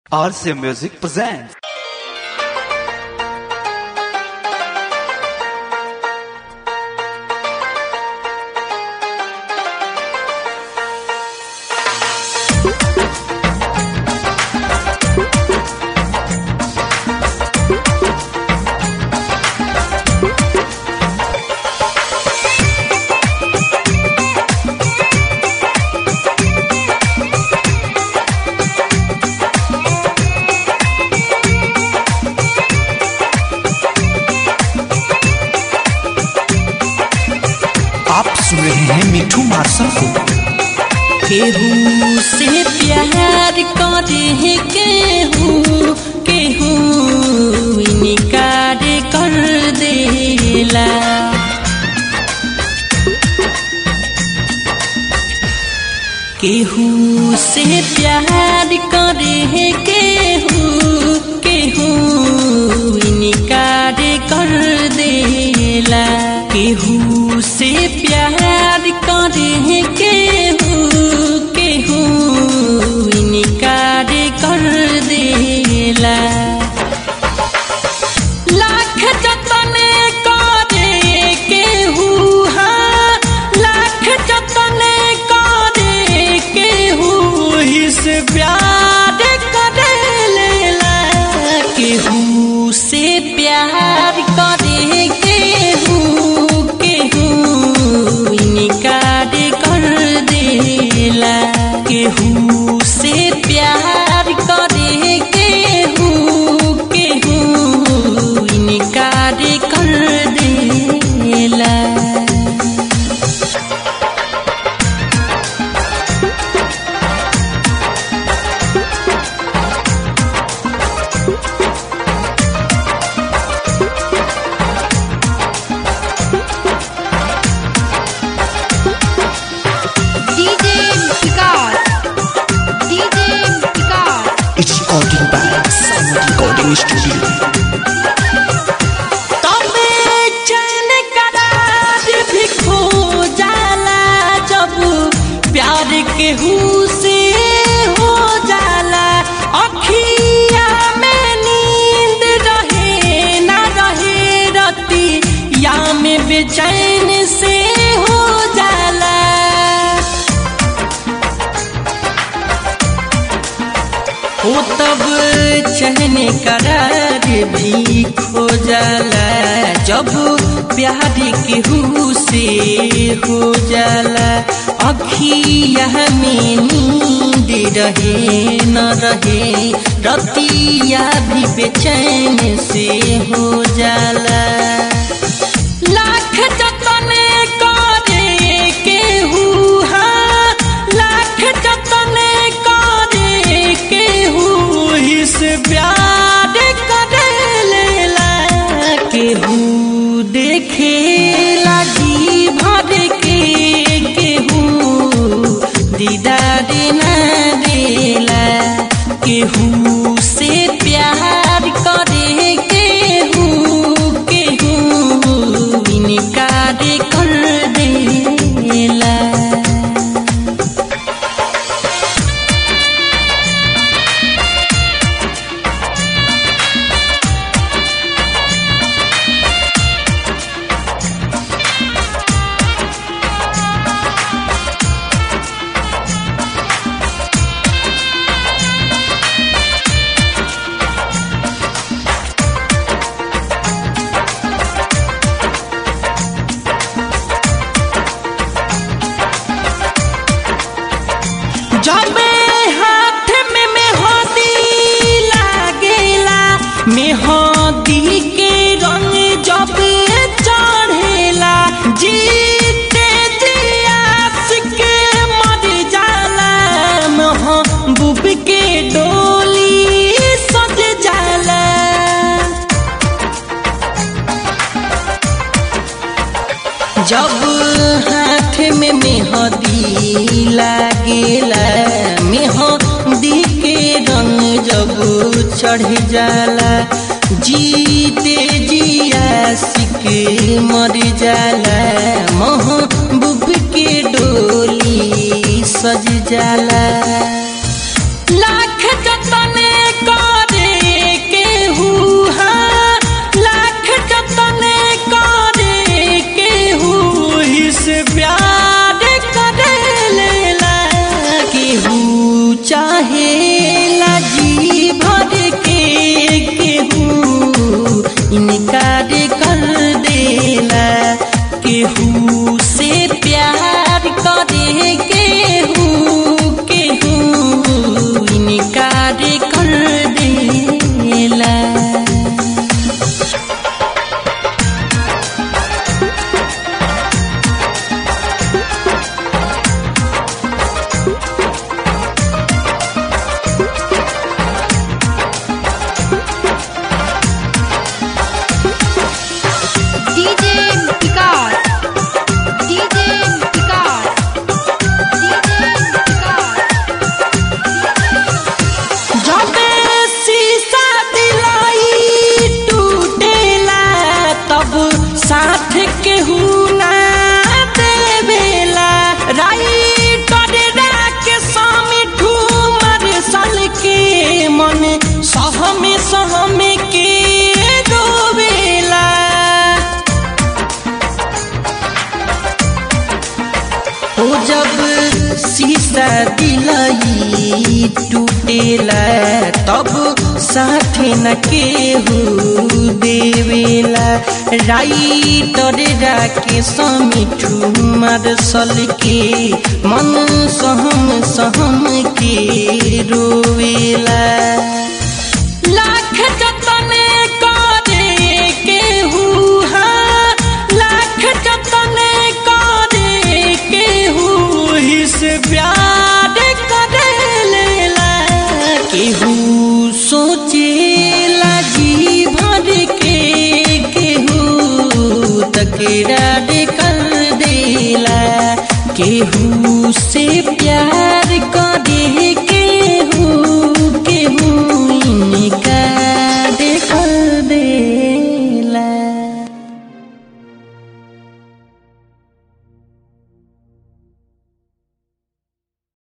RCA Music presents. आप सुन रहे हैं मिठू मार्शल को केहू से प्यार करे केहू केहू इनकार कर देला केहू से प्यार करे केहू केहू इनकार कर देला केहू से प्यार करे केहू केहू इनकार कर देला लाख जतन करे केहू हाँ लाख जतन करे केहू ही से प्यार करे लेला केहू से प्यार करे केहू केहू इनकार कर देला केहू से प्यार करे केहू केहू इनकार कर देला DJ Vikas. DJ Vikas. It's recording by Sound Recording Studio. तबे चैन करार भी खो जाला जब प्यार केहू से हो जाला अखिया में नींद रहे ना रहे रती या में बेचैन से हो जाला हो तब चहने करार भी खो जाला जब प्यार केहू से हो जाला अखिया में नींद रहे न रहे रतिया भी बेचैन से हो जाला लाख जतन करे केहू हाँ लाख जतन करे केहू इस प्यार करे लेला केहू देखे लागी भर के केहू दीदार ना देला केहू से प्यार करे केहू केहू इनकार कर देला जबे हाथ में मेहंदी लागेला मेहंदी के रंग जब चढ़ेला जीते जियास के मर जाला महबूब के डोली सज जाला जब हाथ में मेहंदी लागेला मेहंदी के रंग जब चढ़ जाला जीते जिया सिक मर जाला महबूब के डोली सज जाला लाख जतन कर देला DJ Vikas. DJ Vikas. DJ Vikas. जबे शीशा दिलाई टूटेला तब साथ केहू ना देवेला राइटर के स्वामी ठूमर सल के मन सहमे सहमे के रोवेला ओ जब शीशा दिलाई टूटेला तब साथे न केहू देवेला राइटर राके समिठू मारसल के मन सहम सहम के रोवेला लाख जतन करे केहू हाँ लाख जतन करे केहू हिस प्यार करे लेला केहू सोचे लगी भर के केहू तकरार कर देला केहू